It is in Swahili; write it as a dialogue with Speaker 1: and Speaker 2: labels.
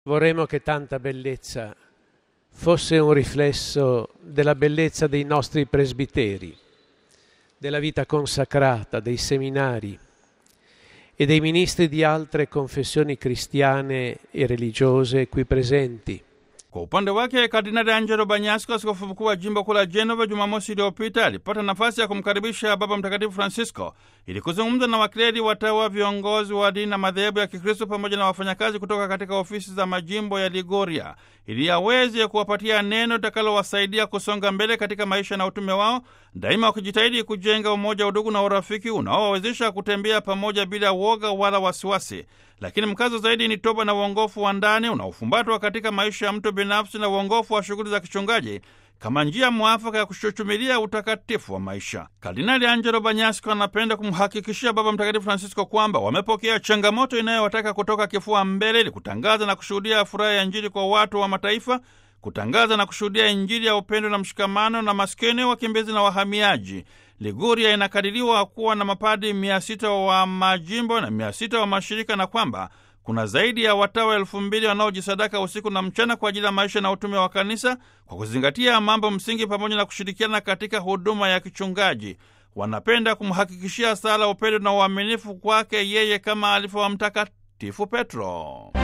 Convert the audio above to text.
Speaker 1: Vorremmo che tanta bellezza fosse un riflesso della bellezza dei nostri presbiteri, della vita consacrata, dei seminari e dei ministri di altre confessioni cristiane e religiose qui presenti.
Speaker 2: Kwa upande wake Kardinali Angelo Banyasko, askofu mkuu wa jimbo kuu la Genova, Jumamosi iliyopita alipata nafasi ya kumkaribisha Baba Mtakatifu Francisco ili kuzungumza na wakleri, watawa, viongozi wa dini na madhehebu ya Kikristo pamoja na wafanyakazi kutoka katika ofisi za majimbo ya Liguria ili aweze kuwapatia neno litakalowasaidia kusonga mbele katika maisha na utume wao, daima wakijitahidi kujenga umoja, udugu na urafiki unaowawezesha kutembea pamoja bila woga wala wasiwasi. Lakini mkazo zaidi ni toba na uongofu wa ndani unaofumbatwa katika maisha ya mtu binafsi na uongofu wa shughuli za kichungaji kama njia mwafaka ya kushuchumilia utakatifu wa maisha. Kardinali Angelo Banyasko anapenda kumhakikishia Baba Mtakatifu Francisco kwamba wamepokea changamoto inayowataka kutoka kifua mbele ili kutangaza na kushuhudia furaha ya Injili kwa watu wa mataifa, kutangaza na kushuhudia Injili ya upendo na mshikamano na maskini, wakimbizi na wahamiaji. Liguria inakadiriwa kuwa na mapadi mia sita wa majimbo na mia sita wa mashirika na kwamba kuna zaidi ya watawa elfu mbili wanaojisadaka usiku na mchana kwa ajili ya maisha na utume wa kanisa kwa kuzingatia mambo msingi pamoja na kushirikiana katika huduma ya kichungaji. Wanapenda kumhakikishia sala, upendo na uaminifu kwake yeye kama alivyo wa Mtakatifu Petro.